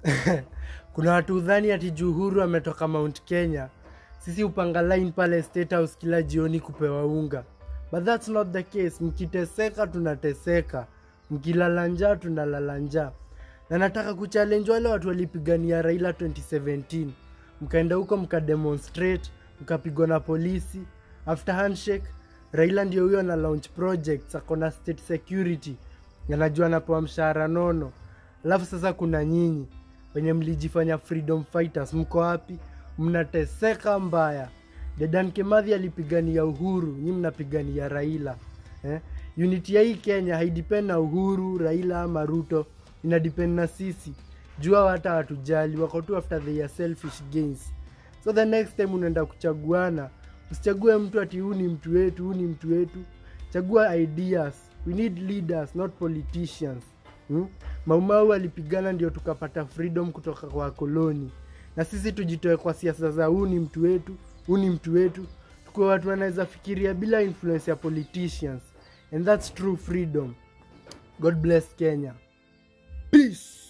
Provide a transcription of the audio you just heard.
kuna watu udhani ati Juhuru ametoka Mount Kenya. Sisi upanga line pale State House kila jioni kupewa unga, but that's not the case. Mkiteseka tunateseka, mkilala njaa tunalala njaa. Na nataka kuchallenge wale watu walipigania Raila 2017 mkaenda huko mkademonstrate, mkapigwa na polisi. After handshake, Raila ndio huyo na launch projects, akona state security, anajua anapewa mshahara nono. Alafu sasa kuna nyinyi wenye mlijifanya freedom fighters, mko wapi? Mnateseka mbaya. Dedan Kimathi alipigania uhuru, nyi mnapigania Raila eh? Unity ya hii Kenya haidepend na Uhuru, Raila ama Ruto, ina depend na sisi. Jua hata watujali, wako tu after their selfish gains. So the next time unaenda kuchaguana, usichague mtu ati huu ni mtu wetu, huu ni mtu wetu. Chagua ideas. We need leaders, not politicians. Hmm? Maumau alipigana ndio tukapata freedom kutoka kwa koloni, na sisi tujitoe kwa siasa za huu ni mtu wetu, huu ni mtu wetu, tukuwe watu wanaweza fikiria bila influence ya politicians, and that's true freedom. God bless Kenya. Peace.